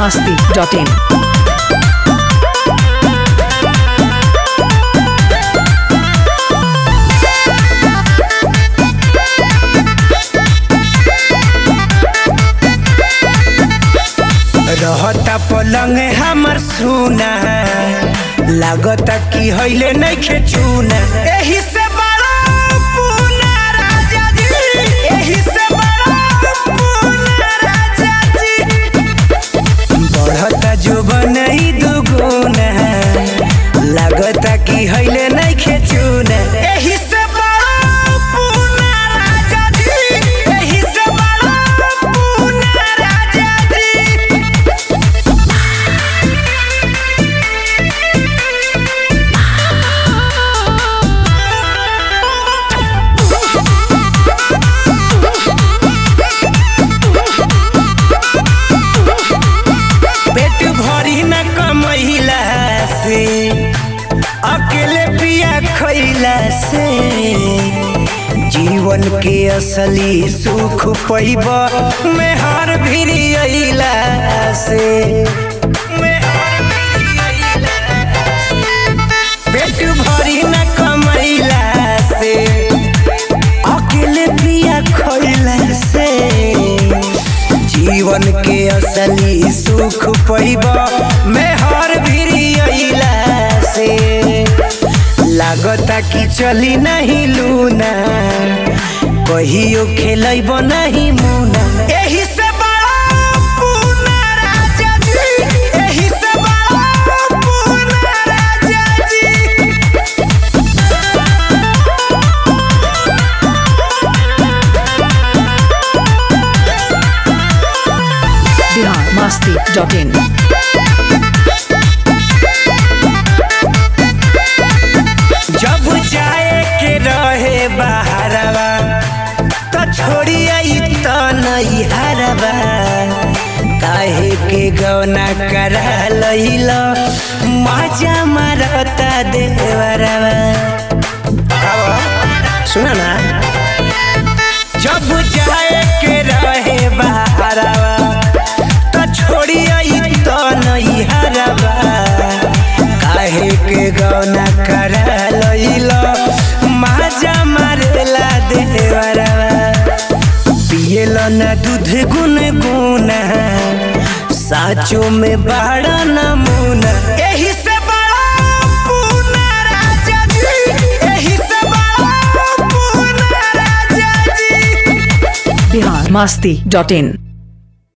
masti.in. रहता पलंग हमर सुना लागता कि हइले नइखे चूना एही से बड़ा पूना राजा जी एही से बड़ा पूना राजा जी बढ़ता जो बनई दुगुना लागता कि हइले नइखे चूना एही से बड़ा पूना राजा जी एही से बड़ा पूना राजा जी पेट भरी न कमैला से अकेले पिया खैला से जीवन के असली सुख पैब मेहर भिरी अइला से मेहर भिरी अइला पेट भरी न कमैला से अकेले पिया खैला से जीवन के असली सुख पैब मेहर भिरी अइला से लागता कि चली नहीं लूना कहियो खेलब नहीं मुना एही से बड़ा पूना राजा जी एही से बड़ा पूना राजा जी Bihar masti.in. जब जाए के रहे बाहरवा तो छोड़ी आई तो नहीं हरवा काहे के गौना करा लइल मजा मारता देवरवा सुना ना जब जाए के रहे बाहरवा तो छोड़ी आई तो नहीं हरवा काहे के गौना करा लइल माजा मारेला देवरवा पियल न दूध गुन गुना साचो में बड़ा नमूना एही से बड़ा पूना राजा जी एही से बड़ा पूना राजा जी Bihar masti.in.